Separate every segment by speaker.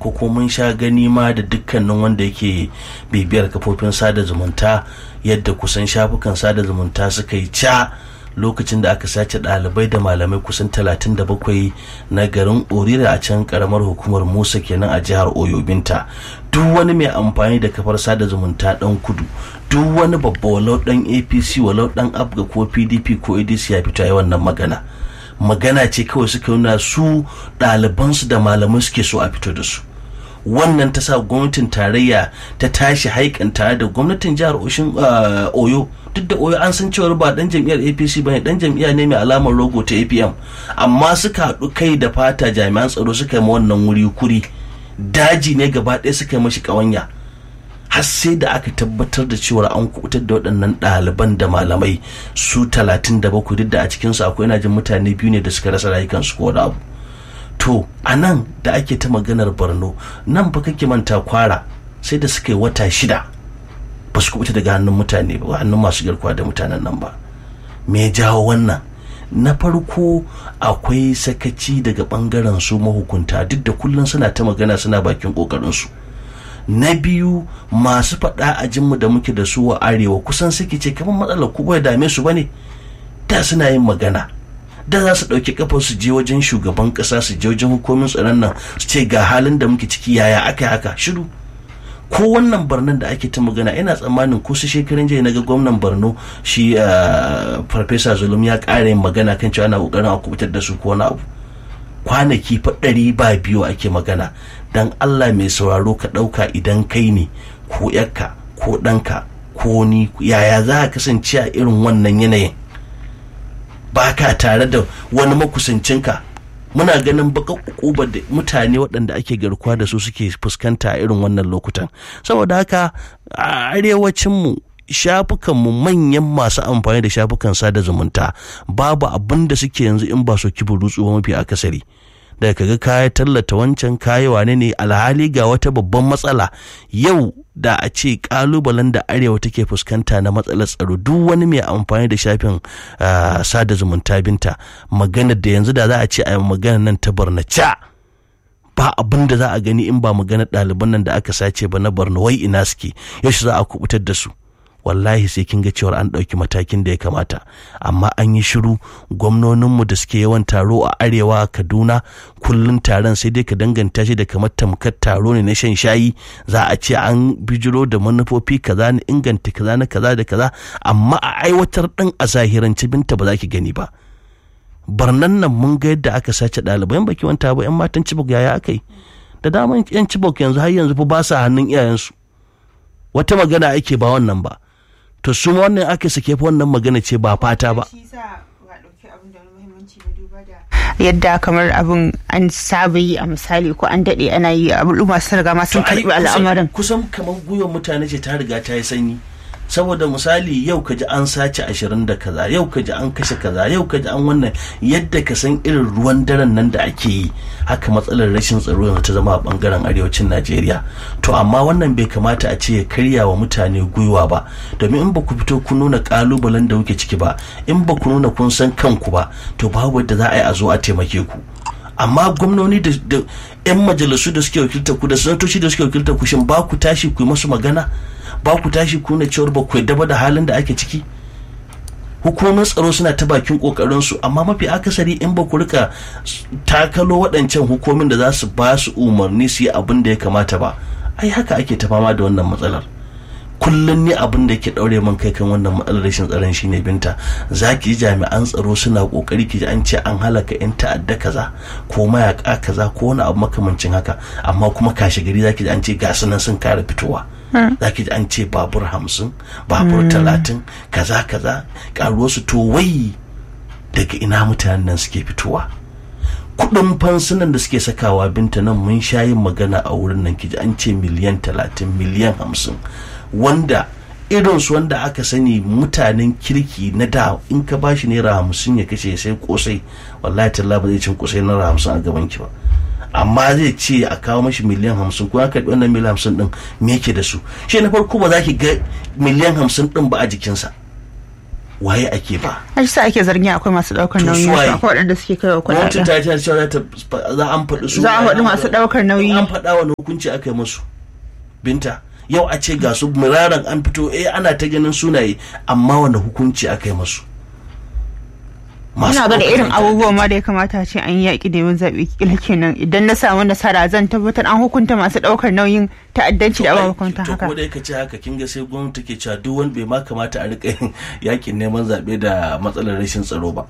Speaker 1: ko kuma mun sha gani ma da dukkanin wanda yake bibiyar kafofin sada zumunta yadda kusan shafukan sada zumunta suka yi ca lokacin da aka sace ɗalibai da malamai kusan 37 na garin orira a can karamar hukumar musa kenan a jihar oyo binta duk wani mai amfani da kafar sada zumunta dan kudu duk wani babba walau dan apc walau dan abga ko pdp ko adc ya fito yi wannan magana magana ce kawai suka nuna su ɗalibansu da malamai suke so a fito da su wannan ta sa gwamnatin tarayya ta tashi haikan tare da gwamnatin jihar oyo duk da oyo an san cewar ba dan jam'iyyar apc bane dan jam'iyya ne mai alamar logo ta apm amma suka haɗu kai da fata jami'an tsaro suka yi wannan wuri kuri daji ne gaba ɗaya suka yi mashi ƙawanya har sai da aka tabbatar da cewa an kubutar da waɗannan ɗaliban da malamai su talatin da bakwai duk da a cikinsu akwai ina jin mutane biyu ne da suka rasa rayukansu ko wani abu to a nan da ake ta maganar borno nan fa kake manta kwara sai da suka yi wata shida ba su kubuta daga hannun mutane ba hannun masu garkuwa da mutanen nan ba me ya jawo wannan na farko akwai sakaci daga bangaren su mahukunta duk da kullum suna ta magana suna bakin kokarin su na biyu masu faɗa a jinmu da muke da su a arewa kusan suke ce kamar matsalar ku bai dame su bane da suna yin magana da za su ɗauki kafar su je wajen shugaban ƙasa su je wajen hukumin tsaron nan su ce ga halin da muke ciki yaya aka yi haka shiru ko wannan barnan da ake ta magana ina tsammanin ko su shekarun jiya naga gwamnan borno shi farfesa zulum ya ƙara yin magana kan cewa ana ƙoƙarin a kubutar da su ko wani abu kwanaki fa ɗari ba biyu ake magana dan allah mai sauraro ka ɗauka idan kai ne ko yakka ko ɗanka ko ni yaya za ka kasance a irin wannan yanayin ba ka tare da wani makusancinka muna ganin baka ukubar da mutane waɗanda ake garkuwa da su suke fuskanta a irin wannan lokutan saboda haka a arewacinmu shafukanmu manyan masu amfani da shafukan sada zumunta babu abin da suke yanzu in ba su kibin rutsuwa mafi akasari daga kaga kaya tallata wancan kaya wane ne alhali ga wata babban matsala yau da a ce kalubalen da arewa take fuskanta na matsalar tsaro duk wani mai amfani da shafin sada zumunta binta magana da yanzu da za a ce a magana nan ta barnaca ba abin da za a gani in ba magana ɗaliban nan da aka sace ba na barna wai ina suke yaushe za a kubutar da su wallahi sai kin ga cewar an ɗauki matakin da ya kamata amma an yi shiru gwamnoninmu da suke yawan taro a arewa kaduna kullum taron sai dai ka danganta shi da kamar tamkar taro ne na shan shayi za a ce an bijiro da manufofi kaza na inganta kaza na kaza da kaza amma a aiwatar ɗin a zahirance binta ba za ki gani ba barnan nan mun ga yadda aka sace ɗalibai baki wanta ba 'yan matan cibok yaya aka yi da daman 'yan cibok yanzu har yanzu fa ba sa hannun iyayensu wata magana ake ba wannan ba to su wannan aka sake fa wannan magana ce ba fata ba
Speaker 2: yadda kamar abin an saba yi a misali ko an daɗe ana yi al'umma sun riga ma sun karɓi al'amarin
Speaker 1: kusan kamar gwiwar mutane ce ta riga ta yi sanyi saboda misali yau ka ji an sace ashirin da kaza yau ka ji an kashe kaza yau ka ji an wannan yadda ka san irin ruwan daren nan da ake yi haka matsalar rashin tsaro yanzu ta zama a bangaren arewacin najeriya to amma wannan bai kamata a ce ya karya wa mutane gwiwa ba domin in ba ku fito kun nuna kalubalen da kuke ciki ba in ba ku nuna kun san kanku ba to babu yadda za a yi a zo a taimake ku amma gwamnoni da 'yan majalisu da suke wakilta ku da sanatoci da suke wakilta ku shin ba ku tashi ku yi masu magana ba ku tashi ku na cewar ba ku yadda ba da halin da ake ciki hukumomin tsaro suna ta bakin kokarin su amma mafi akasari in ba ku rika takalo waɗancan hukumomin da za su ba su umarni su yi abin da ya kamata ba ai haka ake ta fama da wannan matsalar kullum ne abin da ke daure man kai kan wannan matsalar rashin tsaron shine binta za ki ji jami'an tsaro suna kokari ki ji an ce an halaka yan ta'adda kaza ko mayaka kaza ko wani abu makamancin haka amma kuma kashe gari za ki ji an ce ga nan sun kare fitowa za ki ji an ce babur hamsin babur talatin kaza kaza karuwar su to wai daga ina mutanen nan suke fitowa kudin fansunan da suke sakawa binta nan mun sha yin magana a wurin nan ki ji an ce miliyan talatin miliyan hamsin wanda irinsu wanda aka sani mutanen kirki na da in ka bashi naira hamsin ya kashe sai kosai wallahi talla ba zai cin kosai naira hamsin a gaban ki ba amma zai ce a kawo mashi miliyan hamsin ko ya karɓi wannan miliyan hamsin din me yake da su shi na farko ba za ki ga miliyan hamsin din ba a jikinsa waye ake ba
Speaker 2: har sa ake zargin akwai masu daukar
Speaker 1: To
Speaker 2: nauyi
Speaker 1: su waye?
Speaker 2: akwai waɗanda suke kai wa
Speaker 1: gwamnati
Speaker 2: kuɗaɗen
Speaker 1: ta ce cewa za ta za an faɗi su
Speaker 2: za a faɗi masu ɗaukar nauyi
Speaker 1: an faɗa wani hukunci aka yi musu binta yau a ce ga su muraran an fito eh ana ta ganin sunaye amma wani hukunci aka yi musu
Speaker 2: ina ga da
Speaker 1: ɗaukar
Speaker 2: irin
Speaker 1: nauyi.
Speaker 2: abubuwan ma da ya kamata a ce an yi yaƙi da yawan zaɓe kila kenan idan na samu nasara zan tabbatar an hukunta masu ɗaukar nauyin ta'addanci da abubuwan hukunta
Speaker 1: to
Speaker 2: haka
Speaker 1: ko da ka ce haka kin ga sai gwamnati ke cewa duk wani bai ma kamata a rika yin yakin neman zaɓe da matsalar rashin tsaro ba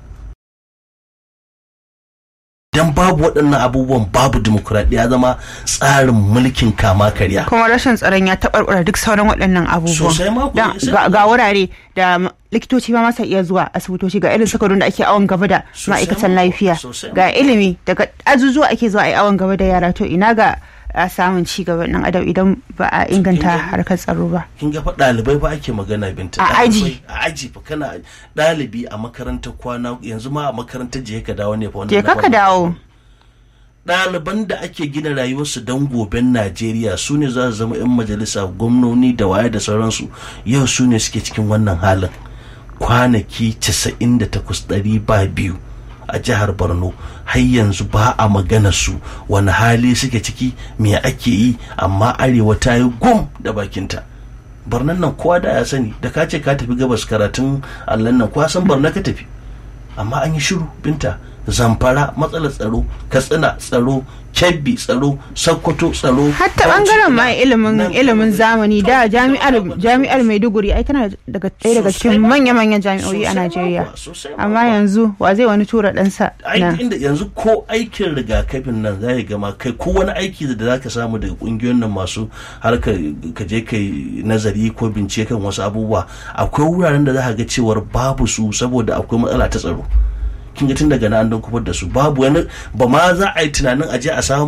Speaker 1: dan babu waɗannan abubuwan babu dimokuraɗiyya zama tsarin mulkin kama karya
Speaker 2: kuma rashin tsaron ya taɓarɓara duk sauran waɗannan abubuwan
Speaker 1: Sosai ma kuwa,
Speaker 2: Dan
Speaker 1: sai
Speaker 2: ga
Speaker 1: ma.
Speaker 2: ga wurare da ma- likitoci ba masa iya zuwa asibitoci ga irin sakwadon da ake awon gaba da
Speaker 1: Sosai
Speaker 2: ma'aikatan
Speaker 1: ma kuwa,
Speaker 2: lafiya
Speaker 1: sosai ma
Speaker 2: ga ilimi daga azuzuwa ake zuwa a yi awon gaba da yara to ina ga a samun ci gaban ɗan adam idan ba a inganta
Speaker 1: gani?
Speaker 2: harkar tsaro ba
Speaker 1: kin ga fa ɗalibai fa ake magana binta
Speaker 2: A
Speaker 1: Ɗalibai,
Speaker 2: aji.
Speaker 1: a aji fa kana ɗalibi a makarantar kwana yanzu ma a makarantar je ka dawo ne fa wannan
Speaker 2: je
Speaker 1: na
Speaker 2: ka ka
Speaker 1: farko.
Speaker 2: dawo
Speaker 1: ɗaliban da ake gina rayuwarsu don goben najeriya su ne za su zama 'yan majalisa gwamnoni da waye da sauransu yau su ne suke cikin wannan halin kwanaki 98 ɗari ba biyu a jihar borno har yanzu ba a magana su wani hali suke ciki me ake yi amma arewa ta yi gum da bakinta barnan nan kowa da ya sani da ka ce ka tafi gabas karatun allan nan kowa san barna ka tafi amma an yi shiru binta zamfara matsalar tsaro katsina tsaro kebbi tsaro sokoto tsaro
Speaker 2: hatta
Speaker 1: Bauchi,
Speaker 2: bangaren ma
Speaker 1: ina-
Speaker 2: ilimin
Speaker 1: nan-
Speaker 2: ilimin zamani da jami'ar
Speaker 1: Sosai
Speaker 2: jami'ar maiduguri ai tana daga ɗaya daga
Speaker 1: Sosai
Speaker 2: cikin
Speaker 1: ma.
Speaker 2: manya-manyan jami'o'i a
Speaker 1: Sosai ma
Speaker 2: najeriya
Speaker 1: kuwa, sosai ma
Speaker 2: amma
Speaker 1: kuwa.
Speaker 2: yanzu wa zai wani tura ɗansa
Speaker 1: ai
Speaker 2: nan
Speaker 1: inda yanzu ko aikin rigakafin nan za gama kai ko wani aiki da za ka samu daga kungiyoyin nan masu harkar ka je kai nazari ko bincike kan wasu abubuwa akwai wuraren da za ka ga cewar babu su saboda akwai matsala ta tsaro kin ga tun daga nan an don kufar da su babu wani ba ma za a yi tunanin a je a samu